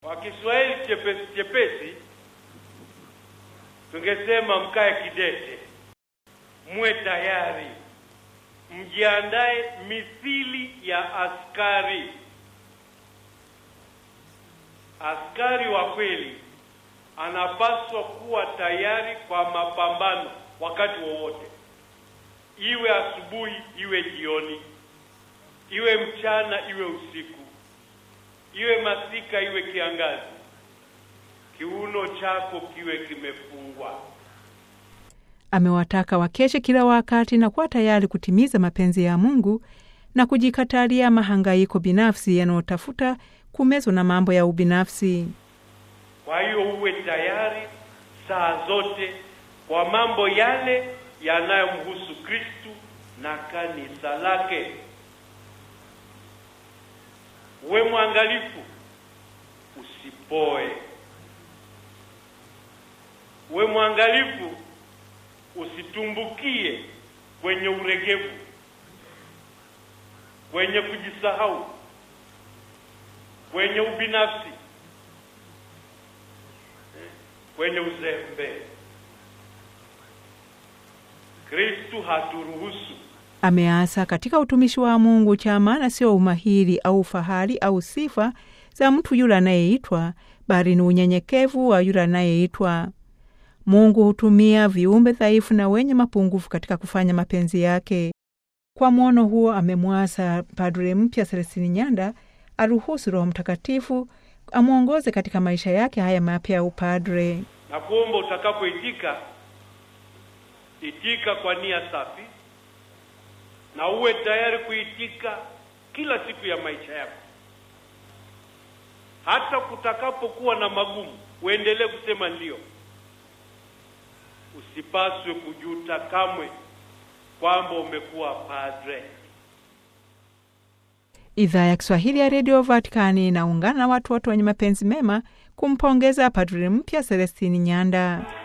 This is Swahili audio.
Kwa Kiswahili chepesi chepesi tungesema mkae kidete, muwe tayari, mjiandae mithili ya askari. Askari wa kweli anapaswa kuwa tayari kwa mapambano wakati wowote, iwe asubuhi, iwe jioni, iwe mchana, iwe usiku, iwe masika, iwe kiangazi. Kiuno chako kiwe kimefungwa. Amewataka wakeshe kila wakati na kuwa tayari kutimiza mapenzi ya Mungu na kujikatalia mahangaiko binafsi yanayotafuta kumezwa na mambo ya ubinafsi. Kwa hiyo uwe tayari saa zote kwa mambo yale yanayomhusu Kristu na kanisa lake. Uwe mwangalifu, usipoe. Uwe mwangalifu, usitumbukie kwenye uregevu, kwenye kujisahau, kwenye ubinafsi kwenye uzembe. Kristu haturuhusu. Ameasa katika utumishi wa Mungu cha maana sio umahiri au fahari au sifa za mtu yule anayeitwa, bali ni unyenyekevu wa yule anayeitwa. Mungu hutumia viumbe dhaifu na wenye mapungufu katika kufanya mapenzi yake. Kwa mwono huo, amemwasa padre mpya Selestini Nyanda aruhusu Roho Mtakatifu amwongoze katika maisha yake haya mapya ya upadre. Na kuomba utakapoitika, itika kwa nia safi na uwe tayari kuitika kila siku ya maisha yako, hata kutakapokuwa na magumu, uendelee kusema ndio. Usipaswe kujuta kamwe kwamba umekuwa padre. Idhaa ya Kiswahili ya redio Vatikani inaungana na watu wote wenye mapenzi mema kumpongeza padri mpya Selestini Nyanda.